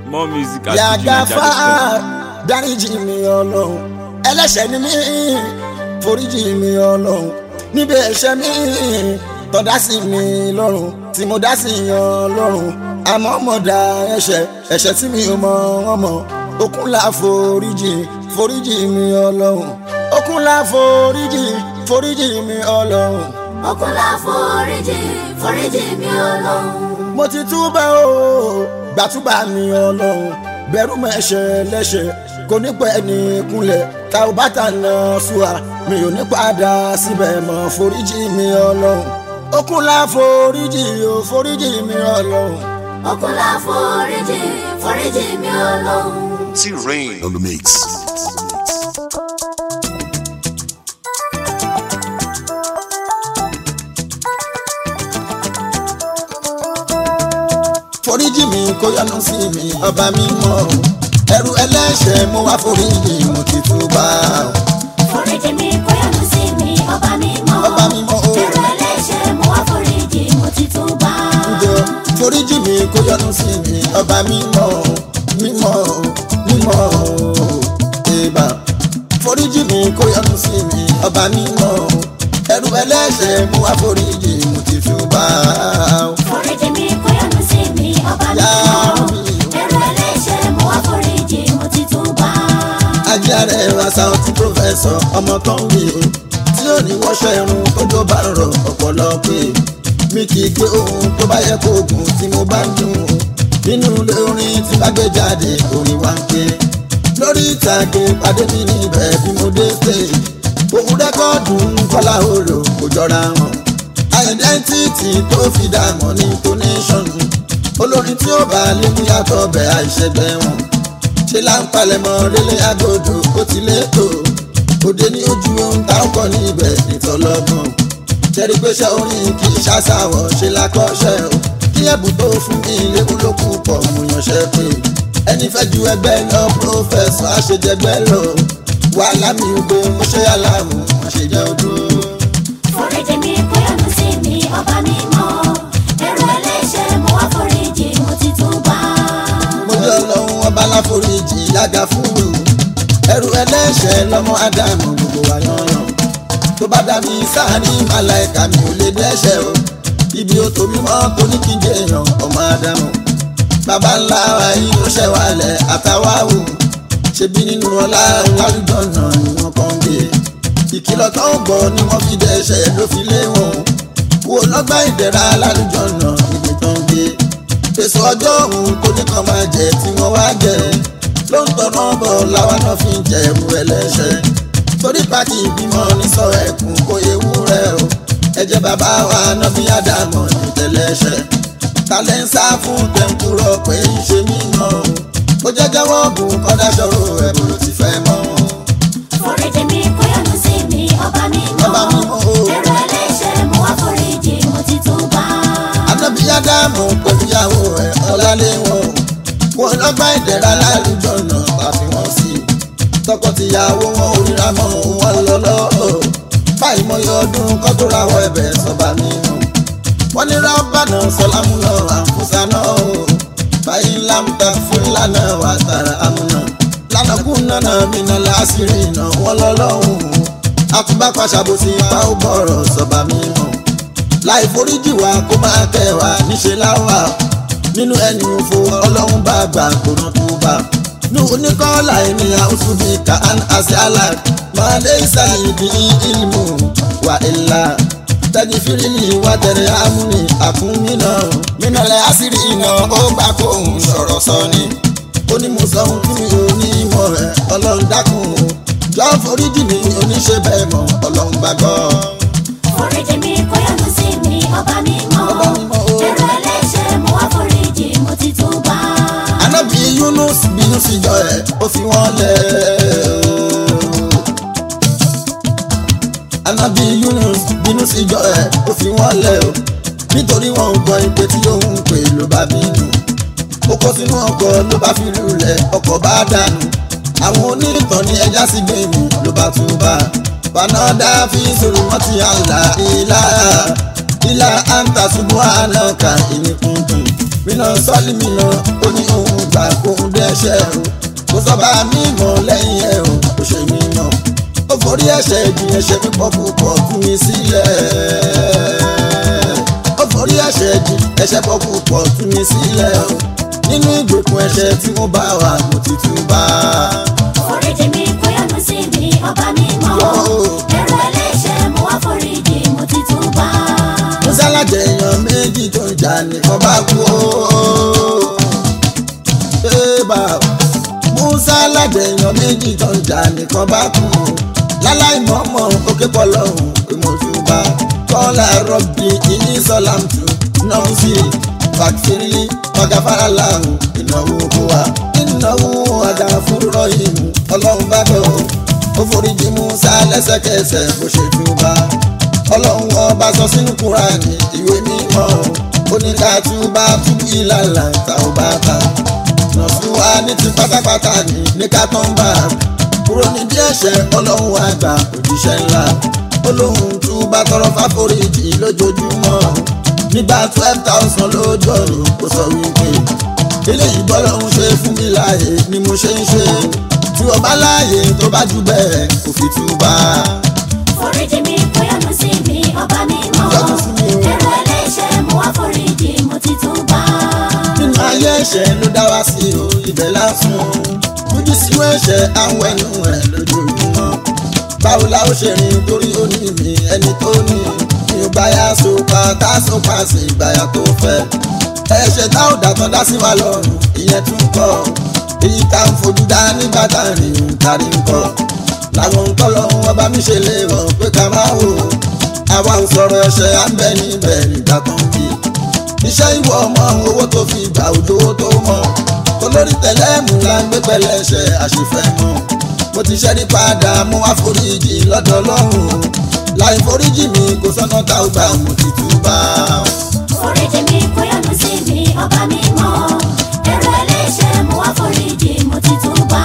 more music at yàgàfà fujininja.com. dáríjì mi ọlọ́run ẹlẹ́ṣẹ̀ ni mí foríjì mi ọlọ́run níbi ẹ̀ṣẹ̀ mi tọ́dá sí mi lọ́rùn tí mo dá sí yan lọ́rùn àmọ́ mo dá ẹ̀ṣẹ̀ ẹ̀ṣẹ̀ tí mi ò mọ̀ wọ́n mọ̀ okun la foríjì foríjì mi ọlọ́run okun la foríjì foríjì mi ọlọ́run ọkùnrin àforíjì foríjì mi ọlọ́run. mo ti túbà o gbàtúbà mi ọlọ́run bẹ̀rù mẹ́ṣẹ̀ lẹ́ṣẹ̀ kò ní pẹ́ ní kúnlẹ̀ tá ò bá tà ná ṣùà mi ò ní padà síbẹ̀ mọ́ foríjì mi ọlọ́run okun la foríjì o foríjì mi ọlọ́run. ọkùnrin àforíjì foríjì mi ọlọ́run. T-Rain on the mix. foríjì mi kó yọ́nú sí mi ọba mímọ́ ẹrù ẹlẹ́ṣẹ̀ mo wá foríjì mo ti túbà foríjì mi kó yọ́nú sí mi ọba mímọ́. ọba mímọ́ o. ẹ̀rọ ẹlẹ́ṣẹ̀ mo wá foríjì mo ti túbà. jọ foríjì mi kó yọ́nú sí mi ọba mímọ́ mímọ́ mímọ́ ìbà foríjì mi kó yọ́nú sí mi ọba mímọ́ ẹrù ẹlẹ́ṣẹ̀ mú wá foríjì mo ti túbà foríjì mi kó yọ́nú sí mi ọba Yá mímọ́. mi. ẹ̀rọ ẹlẹ́ṣẹ̀ mo wá foríjì mo ti túbà. ajáre wàsá ọtí pòfẹsọ ọmọ tó ń wí o tí ò ní wọṣọ irun tójó bá rọ ọpọlọ pé mi kì í gbé ohun tó bá yẹ kó gùn tí mo bá ń dùn nínú ilé orin tí bá gbé jáde orin wá ń ké lórí ìtàgé pàdé mi níbẹ̀ bí mo dé stage òun rẹ́kọ́ọ̀dù ń kọ́lá òòlò kò jọra hàn identity tó fi dààmú ní tonation olórin tí ó bá lé mú yàtọ̀ bẹ̀ àìṣẹ́gbẹ́ wọn ṣe là ń palẹ̀mọ́ rélé agodo ó ti létò òde ní ojú ohun tá ó kọ́ níbẹ̀ nítọ́lọ́gbọ̀n tẹ́rí pé ṣe orin kì í ṣàṣàwọ̀ ṣe lákọ́ṣẹ́ o kí ẹ̀bùn tó fún mi léwu ló kù pọ̀ mo yànṣẹ́ pé ẹni fẹ́ ju ẹgbẹ́ lọ pírọ́fẹ̀sọ̀ àṣejẹgbẹ́ lọ wàhálà mi ò gbé mo ṣe aláàmù mo ṣe jẹ́ odò. foríjì mi kó yọ́nú sí mi ọba mímọ́. ẹ̀rọ ẹlẹ́ṣẹ̀ mo wá foríjì mo ti túbà. mo jẹ́ ọlọ́run ọba láforíjì yága fún mi ẹrù ẹlẹ́ṣẹ̀ lọ́mọ ádámù gbogbo wa yànyàn tó bá dá mi sáàní màláìka mi ò lè dẹ́ṣẹ̀ o ibi ó tóbi mọ́ tó ní kí n jẹ́ èèyàn ọmọ ádámù bàbá ńlá wa yìí ló ṣẹ̀ wálẹ̀ àtàwáwò ṣebí nínú ọlá lálùjọ náà ni wọ́n kàn ń gbé ìkìlọ̀ tó ń gbọ́ ni wọ́n fi dẹ́ṣẹ̀ ló fi lé wọn wo lọ́gbà ìdẹ̀ra lálùjọ náà ibi tó ń gbé èso ọjọ́ òun tó ní kan máa jẹ tí wọ́n wá jẹ ló ń tọ̀nà bọ̀ làwọn náà fi ń jẹ ẹ̀rù ẹlẹ́ṣẹ̀ torí pàtì ìbímọ ní sọ ẹkùn kó ewu rẹ o ẹ̀jẹ̀ bàbá wa náà fi àdàmọ̀ ní tẹ̀lẹ́ṣẹ̀ talẹ̀ ń sá fún tẹ̀ǹkúrọ̀ pé ń ṣe mí mọ́ o ó jẹ́ jẹ́wọ́ bùn kọ́dá ṣòro ẹ̀bùn ló ti fẹ́ mọ́ foríjì mi kó yọ́nú sí mi ọba mímọ́. Ọba mímọ́ o. ẹ̀rọ ẹlẹ́ṣẹ̀ mo wá foríjì mo ti túbà. anábì ádámù pẹ̀lú ìyàwó ẹ̀ ọ̀làléwọ̀n wọn lọ́gbà ìdẹ̀ra lálùjọ náà tàbí wọ́n sí tọkọtìyàwó wọn ò ríra mọ́ wọn lọ́lọ́ báyìí mo yọ ọdún kọ́ tó ra wọ ẹ̀bẹ̀ sọ́ba mímọ́ wọ́n ní rábànà sọlámù náà àǹfọ̀sá náà o báyìí lámùtà fún lánà wà tàrà àmúnà lánàkún náà mìíràn láṣìírí náà wọ́n lọ́lọ́hùn àtúbàpá ṣàbòsí pa ó bọ̀rọ̀ sọ́ba mímọ́ láì foríjì wa kó máa kẹ́ wa níṣẹ́ láwà nínú ẹni òfò ọlọ́run bá gbà gbóná tó bá ní oníkọ́lá ènìyàn oṣù bíi kaan àti alak máa lé ìsàlẹ̀ ìdí ìlmù wà ilà tẹ́jú fírílì wà tẹ̀lé amúni àkúnmí náà mínàlẹ̀ àṣírí iná ó gbà kó òun sọ̀rọ̀ sọ ni ó ní mo sọ ohun tí mi ò ní mọ̀ ẹ́ ọlọ́run dákun jọ foríjì mi oníṣẹ́ bẹ́ẹ̀ mọ̀ ọlọ́run gbàgbọ́. foríjì mi kó yọ́nú sí mi ọba mímọ́. Ọba mímọ́ o. ẹ̀rọ ẹlẹ́ṣẹ̀ mo wá foríjì mo ti túbà. Ànábì Yunus bínú sí jọ ẹ̀ ó fi wọ́n lẹ̀ Ànábì Yunus bínú sí jọ ẹ̀ ó fi wọ́n lẹ̀ o nítorí wọn ò gbọ́ ìpè tí òun ń pè ló bá bínú ó kó sínú ọkọ̀ ló bá fi lulẹ̀ ọkọ̀ bá dànù àwọn onítàn ní ẹja sí gbèmí ló bá tún bá fanada fi sọ̀rọ̀ wọ́n ti àlà ìlà ìlà àǹtà ṣubú àná kan ìníkùn dùn mina sọ́ọ̀lì mina ó ní òun gbà kóun dẹ́ṣẹ̀ o kò sọ́ba mi mọ̀ lẹ́yìn ẹ̀ o kò ṣe mí mọ̀ ó forí ẹ̀ṣẹ̀ ìjìyàn ṣe mí pọ̀ púpọ̀ fún mi sílẹ̀ ó forí ẹ̀ṣẹ̀ jì ẹ̀ṣẹ̀ pọ̀ púpọ̀ fún mi sílẹ̀ o nínú ìgbèkùn ẹ̀ṣẹ̀ tí mo bá wà mo ti tún bá foríjì mi kó yọ́nú sí mi ọba mímọ́ ẹ̀rọ ẹlẹ́ṣẹ̀ mo wá foríjì mo ti tún bá. musa lájẹ èèyàn méjì tó ń jà nìkan bá kú o. Ébà musa lájẹ èèyàn méjì tó ń jà nìkan bá kú o. láláì mọ̀ọ́mọ̀ òkè pọ̀lọ́hùn ìmọ̀túnba kọ́lá rọ́bì ìní sọ́làmùtù náà sí fàkìrì ọ̀gáfárà làwọn ìnáwó wa ìnáwó àgàfúrọ̀ ìmú ọlọ́run bá bọ̀ ó foríjì musa lẹ́sẹ̀kẹsẹ̀ bó ṣe túbà ọlọ́run ọba sọ sínú kúránì ìwé mímọ́ oníkàtúbà túbú ìlànà tá ò bá ta nọ̀sùwà ní ti pátápátá ní ní kátọ́mbà kúrò nídìí ẹ̀ṣẹ̀ ọlọ́run àgbà òjíṣẹ́ ńlá olóhùn túbà tọrọ fáforíjì lójoojúmọ́ nígbà twelve thousand lójú ọ̀run kò sọ wípé eléyìí bọ́lọ́run ṣe fún mi láàyè ni mo ṣe ń ṣe tí o bá láàyè tó bá jù bẹ́ẹ̀ kò fi túbà foríjì mi kó yọ́nú sí mi ọba mímọ́ Yọ́nú sí mi o. ẹ̀rọ ẹlẹ́ṣẹ̀ mo wá foríjì mo ti tún bá. nínú ayé ẹ̀ṣẹ̀ ló dá wá sí o ibẹ̀ lásán ojú sínú ẹ̀ṣẹ̀ àwọn ẹnu ẹ̀ lójoojúmọ́ báwo la ó ṣe rìn torí ó ní mi ẹni tó ní mi ò gbáyà sopa tá a sopa sí ìgbàyà tó fẹ́ ẹ̀ṣẹ̀ tá ò dàtọ́ dá sí wa lọ́rùn ìyẹn tún kọ́ èyí tá ń fojú dá nígbà tá a rìn ń kárí ń kọ́ làwọn ń kọ́ lọ́hún ọba mi ṣe lè rọ̀ pé ká máa wò ó àwa ń sọ̀rọ̀ ẹ̀ṣẹ̀ à ń bẹ níbẹ̀ nígbà tó ń kí iṣẹ́ ìwọ ọmọ owó tó fi gbà òjò owó tó mọ́ olórí tẹ̀lẹ́mù la ń gbé pẹ̀lẹ́ ẹ̀ṣẹ̀ àṣìfẹ́ mọ́ mo ti ṣẹ́rí padà mú àforíjì lọ́dọ̀ Ọlọ́run láì foríjì mi kò sọ́nà tá ò gbà mo ti túbà. foríjì mi kó yọ́nú sí mi ọba mímọ́ ẹ̀rọ ẹlẹ́ṣẹ̀ mo wá foríjì mo ti tún bá.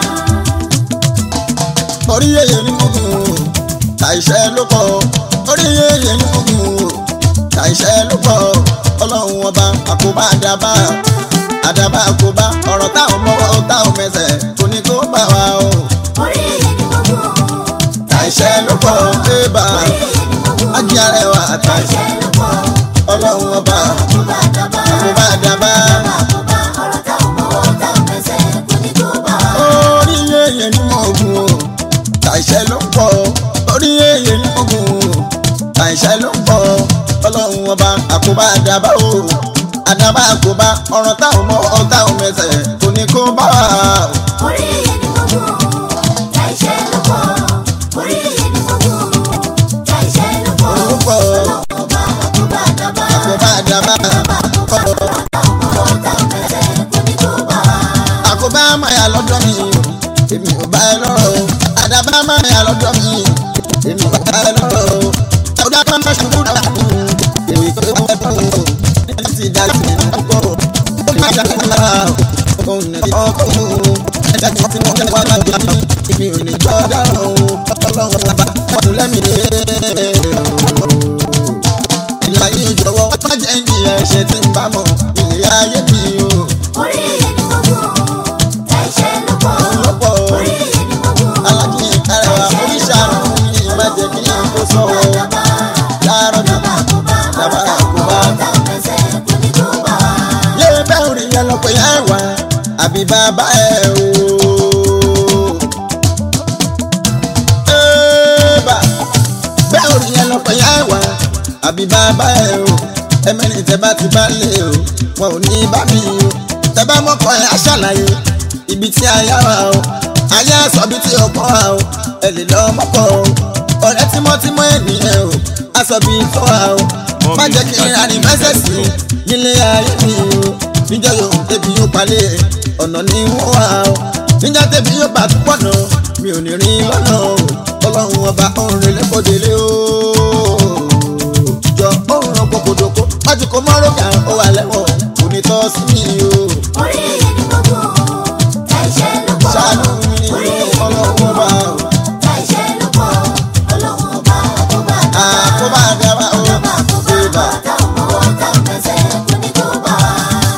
orí yẹyẹ ní mugun o àìṣẹ́ ló pọ̀ orí yẹyẹ ní mugun o àìṣẹ́ ló pọ̀ ọlọ́run ọba àkóbá àdàbà àdàbà àkóbá ọ̀rọ̀ táwọn mọ́wọ́ táwọn mẹsẹ̀ kò ní kó bá wa o orí yẹn ni mo gùn àìṣẹ́ ló pọ̀ débà orí yẹn ni mo gùn ájí arẹwà àtàìṣẹ́ àìṣẹ́ ló pọ̀ ọlọ́run ọba àkóbá àdàbà àkóbá àdàbà àkóbá ọ̀rọ̀ táwọn mọ́wọ́ táwọn mẹsẹ̀ kò ní tó bá wa. orí yẹyẹ ní mugun o àìṣẹ́ ló pọ̀ orí yẹyẹ ní mugun o àìṣẹ́ ló pọ̀ ọlọ́run ọba àkóbá àdàbà o àdàbà àkóbá ọ̀rọ̀ táwọn mọ́ táwọn mẹsẹ̀ kò ní kó bá wa o. orí yẹn ni mo gùn àìṣẹ́ ló pọ̀ orí yẹn ni mo gùn àìṣẹ́ ló pọ̀ Ó pọ̀ àkóbá àkóbá àdàbà àkóbá àdàbà àkóbá ọ̀rọ̀ táwọn mọ́wọ́ táwọn mẹsẹ̀ kò ní tó bá wa. àkóbá máa lọ́dọ̀ mi o èmi ò bá ẹ lọ́rọ̀ o àdàbà máa lọ́dọ̀ mi èmi ò bá ẹ lọ́rọ̀ o ọ̀dà kan máa ṣubú dàgbà èmi kò tó ẹ bọ̀ o ẹni tí dá sí ẹni pọ̀ o ó ní ìjà kan lára o òun ní ọkọ̀ o ẹja tí wọ́n ti wọ́n kẹ́lẹ́ wá lágbè mí èmi ò ní jọ́ dáhùn o ọlọ́run bàbá wọ́n tún lẹ́mìí lé ìlà yìí jọ̀wọ́ má jẹ́ ń jìyà ẹ̀ṣẹ̀ tí ń bá mọ̀ ilé ayé mi o. orí yẹn ni mo gùn àìṣẹ́ ló pọ̀ lọ́pọ̀ orí yẹn ni mo gùn alájí arẹwà oríṣàánú yìí má jẹ́ kí n kó sọ́wọ́ àdàbà láàárọ̀ dàbà àkóbá dàbà ọ̀rọ̀ àkóbá. táwọn mẹsẹ̀ kò ní tó bá wa. yé bẹ́ẹ̀ rí yẹn lọ pé ẹ wá àbí bàbá ẹ o. Ébà, bẹ́ẹ̀ rí yẹn lọ pé ẹ wá àbí bàbá ẹ o. ẹmẹ́rin tẹ bá ti bá lé o wọn ò ní bá mi o. tẹ bá mọ́kọ ẹ aṣàlàyé ibi tí a yá wa o. ayé sọ bí tí o kọ́ wa o. ẹ lè lọ mọ́kọ o. ọ̀rẹ́ tímọ́tímọ́ ènìyàn o. aṣọ bí tó wa o. má jẹ́ kí n rìn mẹ́sẹ̀ sí nílé ayé mi o. níjọ́ yóò débi yóò palẹ̀ ọ̀nà ní wọ́n wà o. níjọ́ débi yóò bá túbọ̀ nà mi ò ní rí lọ́nà o. ọlọ́run ọba òǹrẹ̀ lẹ́kọ̀ọ́délé o. jọ òǹrọ̀ kòkòdòkó wájú kò mọ́rọ̀ kà ó wà lẹ́wọ̀n kò ní tọ́ sí mi o. orí yẹn ni mo gùn àìṣẹ́ ló pọ̀ ṣàánú mi orí yẹn ni mo ọlọ́run gùn ọba o. àìṣẹ́ ló pọ̀ ọlọ́run ọba àkóbá àkóbá àdàbà o. àdàbà àkóbá Ébà. ọ̀rọ̀ táwọn mọ́wọ́ táwọn mẹsẹ̀ kò ní tó bá wa.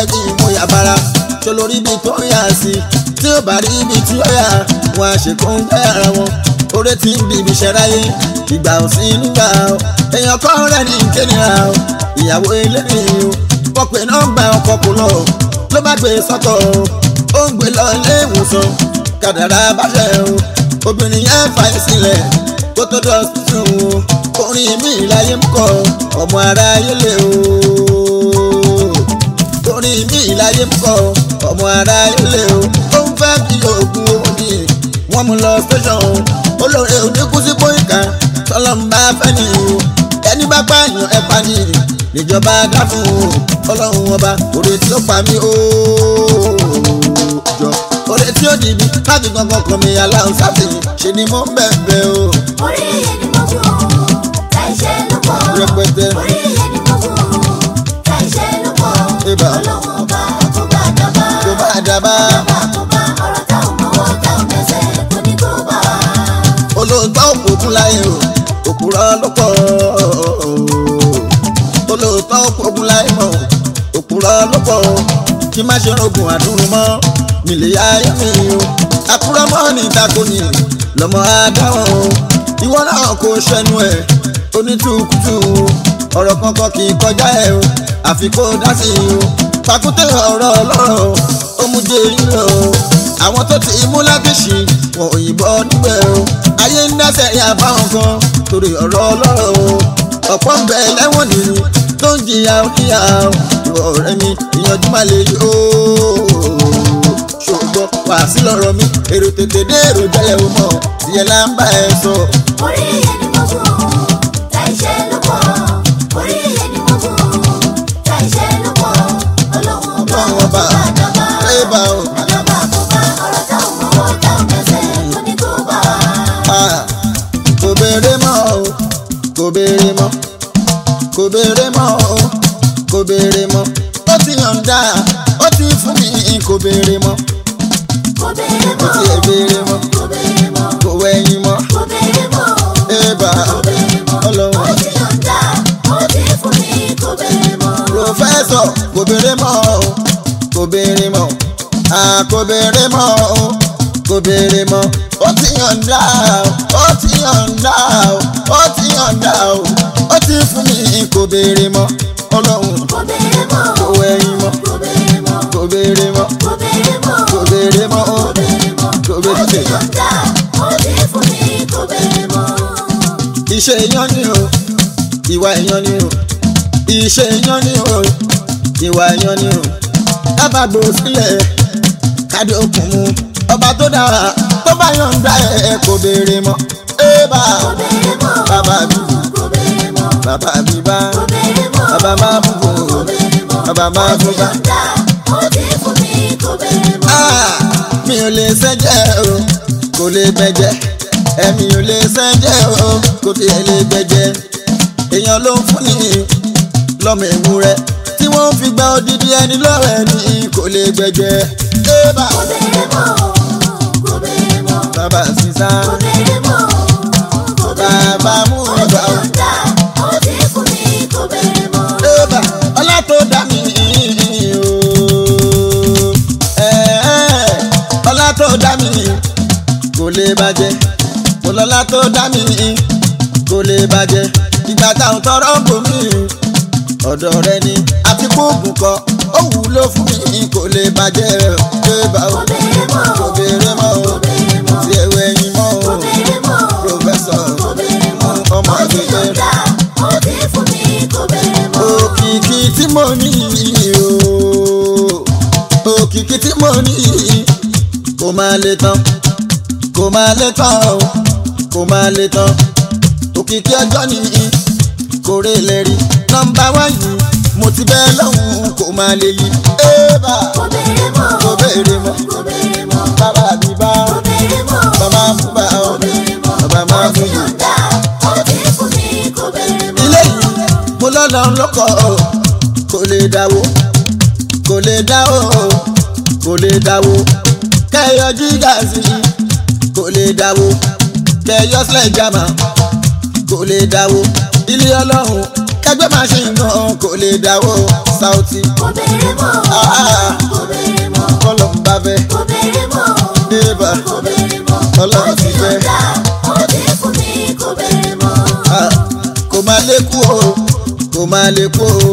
pẹ́ kí mo yà bára tó lórí ibi tó yà sí tí ó bá rí ibi tí ó yà wọn á ṣe kó ń gbé ara wọn oore tí ń bíbi ṣẹráyé ìgbà ò sí nígbà o èèyàn kọ́ rẹ̀ ní kéèyàn o ìyàwó ilé mi o wọ́n pè nọ́mbà ọkọ̀ kò lọ ló bá gbé sọ́kọ̀ o ó ń gbé lọ ilé ìwòsàn kàdàrà báṣẹ o obìnrin yẹn fà í sílẹ̀ kó tó dọ̀ sí o orin mi láyé ń kọ ọmọ aráyé lè o orin mi láyé ń kọ ọmọ aráyé lè o ó ń fẹ́ bí oògùn owó ni wọ́n mú lọ station olóore oníkúsí pọ́ìkà tọ́lọ́mbà fẹ́ ni o ẹni bá pààyàn ẹ pa ni níjọba dá fún o ọlọ́run ọba òde tí ó pa mí o jọ òde tí ó dìbí láti gangan kan mi aláhùn sáfìyìn ṣe ni mo ń bẹ̀bẹ̀ o orí iye ni mo kú láìṣe ló pọ̀ Rẹpẹtẹ. orí iye ni mo kú láìṣe ló pọ̀ Ibà. ọlọ́run ọba kó bá dábà tó bá dábàá. dábà kó bá ọ̀rọ̀ táwọn mọ́wọ́ táwọn mẹ́sẹ̀ kò ní kó bá wa. olóòótọ́ òkùnkùn láyé o òkúrọ́ ló pọ̀ olóòótọ́ òkùnkùn láyé mọ̀ òkúrọ́ ló pọ̀ kí má ṣe rògùn àdúrú mọ́ nílé ayé mi o àkúrọ́ mọ́ ní ìtakò ní lọ́mọ adáwọ̀ o ìwọ náà kò ṣẹnu ẹ̀ onítùkùtù ọ̀rọ̀ kankan kì í kọjá ẹ̀ o àfi kó dá sí i o pàkúté ọ̀rọ̀ ọlọ́rọ̀ ó mú jẹ́ ìlọ o àwọn tó ti mú lábìsì wọn òyìnbó níbẹ̀ o ayé ń dẹ́sẹ̀ yà báwọn kan torí ọ̀rọ̀ ọlọ́rọ̀ o ọ̀pọ̀ ń bẹ lẹ́wọ̀n nínú tó ń jìyà oníyà o ìwọ ọ̀rẹ́ mi ìyànjú máa lè yí o ṣùgbọ́n wà sí lọ́rọ̀ mi èrò tètè dé èrò jẹ́lẹ̀ o mọ̀ tiẹ̀ là ń bá ẹ sọ. orí iye ni mo kú láìṣe ló pọ̀ orí iye ni mo kú láìṣe ló pọ̀ ọlọ́run ọba Ọlọ́run kó ọba. bá dábà ẹ bá o. dábà kó bá ọ̀rọ̀ táwọn mọ́wọ́ táwọn mẹ́sẹ̀ kò ní kó bá wa. Ah, kò béèrè mọ́ o kò béèrè mọ́ kò béèrè mọ́ o kò béèrè mọ́ ó ti yọ̀ǹda ó ti fún mi kò béèrè mọ́ kò béèrè ó mọ́ ti ẹ̀ béèrè mọ́ kò béèrè mọ́ kò wẹ̀yìn mọ́ kò béèrè mọ́ ébà kò béèrè mọ́ ó ọlọ́run ti yọ̀ǹda ó ti fún mi kò béèrè mọ́. pòfẹ́sọ̀ kò béèrè mọ́ o kò béèrè mọ́ ah kò béèrè mọ́ o kò béèrè mọ́ ó ti yọ̀ǹda ó ti yọ̀ǹda ó ti yọ̀ǹda ó ti fún mi kò béèrè mọ́ ọlọ́run kò béèrè mọ́ kò wẹ̀yìn mọ́ kò béèrè mọ́ kò béèrè mọ́ kò béèrè mọ́ kò béèrè mọ́ o kò béèrè mọ́ kò ó béèrè ti mọ́. yọ̀ǹda ó ti fún mi kò béèrè mọ́. iṣẹ́ èèyàn ni o ìwà èèyàn ni o iṣẹ́ èèyàn ni o ìwà èèyàn ni o kábàgbò sílẹ̀ kádé okùn mu ọba tó dára tó bá yọ̀ǹda ẹ̀ kò béèrè mọ́ ébà kò béèrè mọ́ bàbá mi kò béèrè mọ́ bàbá mi bá kò béèrè mọ́ bàbá máa bù bò kò béèrè mọ́ bàbá máa bù bá. yọ̀ǹda ó ti fún mi kò béèrè mọ́. Ah, mi ò lè sẹ́jẹ̀ o kò lè gbẹ̀jẹ̀ ẹ̀mí ò lè sẹ́jẹ̀ o kò tiẹ̀ lè gbẹ̀jẹ̀ èèyàn ló ń fún ni lọ́mọ ewúrẹ́ tí wọ́n fi gba odidi ẹni lọ́rẹ̀ ni kò lè gbẹ̀jẹ̀ ébà kò béèrè mọ́ kò béèrè mọ́ bàbá sísá kò béèrè mọ́ kò béèrè bàbá mú ó ti ìgbà o yọ̀ǹda ó ti fún mi kò béèrè mọ́. ébà ọlá tó dá mi o ẹ̀ẹ́, ọlá tó dá mi kò lè bàjẹ́ kò lọ́lá tó dá mi kò lè bàjẹ́ ìgbà táwọn tọrọ ń bò mí ọ̀dọ̀ rẹ ni àti kóògùn kọ ó wúlò fún mi kò lè bàjẹ́ ébà o kò béèrè mọ́ kò béèrè mọ́ o kò béèrè mọ́ tí ẹ̀wẹ̀ ẹ̀yìn mọ́ o kò béèrè mọ́ pòfẹ́sọ̀ kò béèrè mọ́ ọmọ ó ti àgbẹ̀gbẹ̀ yọ̀ǹda ó ti fún mi kò béèrè mọ́. òkìkí tí mo ní o òkìkí tí mo ní kò máa lè tán kò máa lè tán o kò máa lè tán òkìkí ọjọ́ ní kò rè lè rí nọ́mbà wáyé mo ti bẹ́ẹ̀ lọ́hùn kò máa lè yí ébà kò béèrè mọ́ kò béèrè mọ́ kò béèrè mọ́ bàbá mi bá kò béèrè mọ́ bàbá fún bá ọ kò béèrè mọ́ bàbá máa ó ti fún yìí. yọ̀ǹda ó ti fún mi kò béèrè mọ́. ilé yìí mo lọ́nà lọ́kọ̀ kò lè dáwó kò lè dáwó kò lè dáwó kẹyọ jígà sí kò lè dáwó kẹyọ sílẹ̀ jàmà kò lè dáwó ilé ọlọ́run kẹgbẹ́ máa ṣe nǹkan kò lè dáwọ́ Saoty kò béèrè mọ́ Ah. kò béèrè mọ́ kọ́lọ̀ ń bá fẹ́ kò béèrè mọ́ débà kò béèrè mọ́ Ọlọ́run ó ti ti fẹ́. yọ̀ǹda ó ti fún mi kò béèrè mọ́. Ah, kò máa lékú o kò máa lékú o.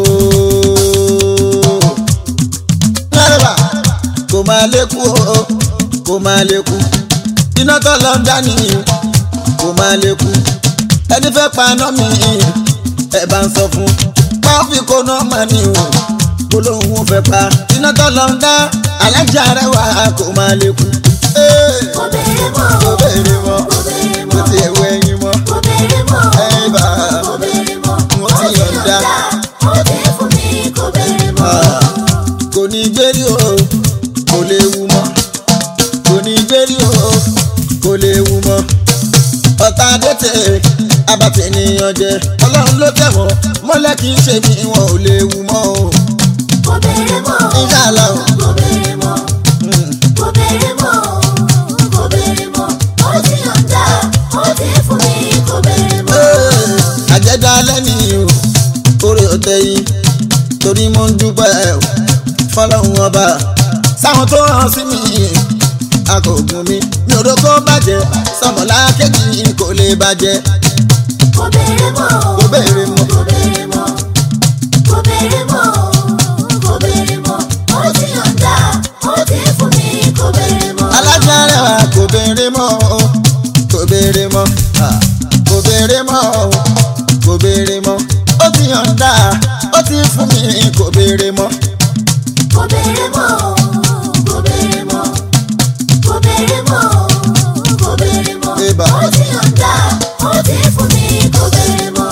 Nárẹ̀bà kò máa lékú o kò máa lékú. Iná tó lọ ń dání kò máa lékú. Ẹni fẹ́ paná mi ẹ bá ń sọ fún. Wọ́n fi kó náà mà ní o. Gbólóhùn fẹ́ pa. Iná tó lọ ń dá alájà rẹ̀ wá kò máa lékú. Ee, kò béèrè mọ́ Kò béèrè mọ́. kò béèrè Kò mọ́ tiẹ̀ wọ ẹyin mọ́. kò béèrè mọ́ Ẹyin bá a. kò béèrè mọ́ Wọ́n ti yọ̀ǹda. ó ti fún mi kò béèrè mọ́. Ah, kò ní gbérí o kò lè wù mọ́ kò ní gbérí o kò lè wù mọ́ ọ̀tá dẹ́tẹ̀ abatẹ̀ ènìyàn jẹ ọlọ́run ló tẹ̀wọ̀n mọ́lẹ̀ kì í ṣe mi wọn ò lè wù mọ́ o kò béèrè mọ́ Inshallah o. kò béèrè mọ́ Mm. kò béèrè mọ́ kò béèrè mọ́ ó ti yọ̀ǹda ó ti fún mi kò béèrè mọ́. Ee, àjẹdá lẹ́ni o orí ọ̀tẹ̀ yìí torí mo ń dúpẹ́ o fọlọ́run ọba sáwọn tó hàn sí mi akọ̀gùn mi mi ò dókó bàjẹ́ sọmọlá kejì kò lè bàjẹ́ kò béèrè mọ́ Kò béèrè mọ́. kò béèrè mọ́ kò béèrè mọ́ kò béèrè mọ́ ó ti yọ̀ǹda ó ti fún mi kò béèrè mọ́. alájà rẹwà kò béèrè mọ́ o kò béèrè mọ́ ah, kò béèrè mọ́ o kò béèrè mọ́ ó ti yọ̀ǹda ó ti fún mi kò béèrè mọ́ kò béèrè mọ́ kò béèrè mọ́ kò béèrè mọ́ kò béèrè mọ́ Eba. ó ti yọ̀ǹda ó ti fún mi kò béèrè mọ́.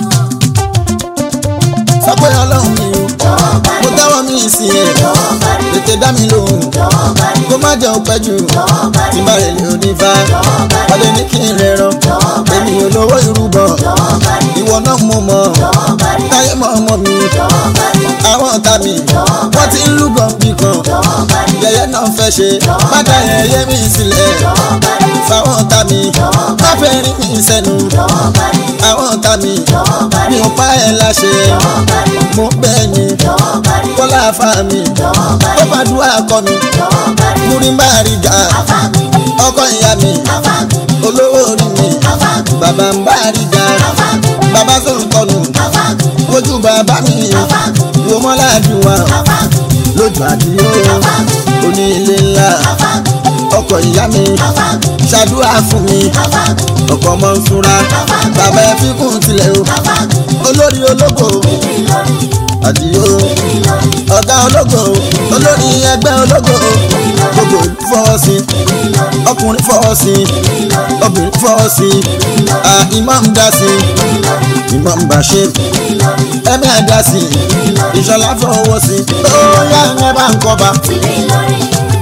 sọ pé ọlọ́run mi o jọ̀wọ́ bá mo rí tẹ́wọ́ mi sí ẹ jọ̀wọ́ bá rí tètè dá mi lóhùn jọ̀wọ́ bá rí kó má jẹ́ òpẹ́ jù jọ̀wọ́ bá tí rí bá rẹ̀ lè onífà jọ̀wọ́ bá rí ọdẹ ní kí n rẹ̀ ràn jọ̀wọ́ bá èmi rí ò lówó ìrúbọ jọ̀wọ́ bá rí ìwọ náà mo mọ̀ jọ̀wọ́ bá rí táyé mọ̀ ọmọ mi jọ̀wọ́ bá rí àwọn ọ̀tá mi wọ́n ti ń lúgọ̀ bí kan jọ̀wọ́ bá rí yẹyẹ náà fẹ́ ṣe má dá yẹyẹ mi sílẹ̀ jọ̀wọ́ bá rí fáwọn ọ̀tá mi má fẹ́ rí mi sẹ́nu jọ̀wọ́ bá rí àwọn ọ̀tá mi jọ̀wọ́ bá mi rí ò pa ẹ̀ láṣẹ jọ̀wọ́ bá rí mo bẹ́ẹ̀ ni jọ̀wọ́ bá rí kọ́lá afá mi jọ̀wọ́ bá ó rí fàdúrà kọ́ mi jọ̀wọ́ bá rí múrí má rí ga afáàmìnì ọkọ ìyá mi afáàmìnì olówó orí mi afáàmìnì bàbá ń bá rí ga afáàmìnì bàbá sọ̀rọ̀ kọnu afáàmìnì ojú bàbá mi afáàmìnì wo mọ́lá àdúrà afáàmìnì lójú àdúró oní ilé ńlá afáàmìnì ọkọ ìyá mi afáàmìnì ṣàdúrà fún mi afáàmìnì ọkọ ọmọ ń súnra bàbá ẹ fi kún tilẹ̀ o afáàmìnì olórí ológo ìlọrin àdìyó ìlọrin ọ̀gá ológo olórí ẹgbẹ́ ológo gbogbo fọwọ́ sí ìlọrin ọkùnrin fọwọ́ sí ìlọrin obìnrin fọwọ́ sí ah, imam dá sí imam bashir ìlọrin ẹ̀mí àdá sí ìṣọ̀lá fọwọ́ sí ó yá ẹ bá ń kọba ìlọrin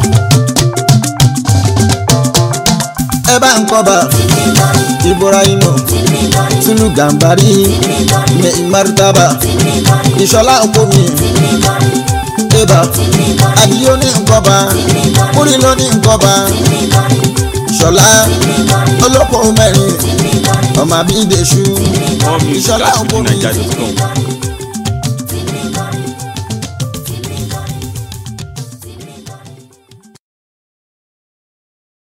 ẹ bá ń kọba ìlọrin ibrahim ìlọrin tulu gambari ìlọrin ní martaba ìlọrin ìṣọ̀lá okomi ìlọrin eba ìlọrin àdìyó ní nkọba múrí ló ní nkọba ìṣọ̀lá olóko mẹ́rin ọmọ àbí ìdèṣù More music ìṣọ̀lá at okomi fujininja.com.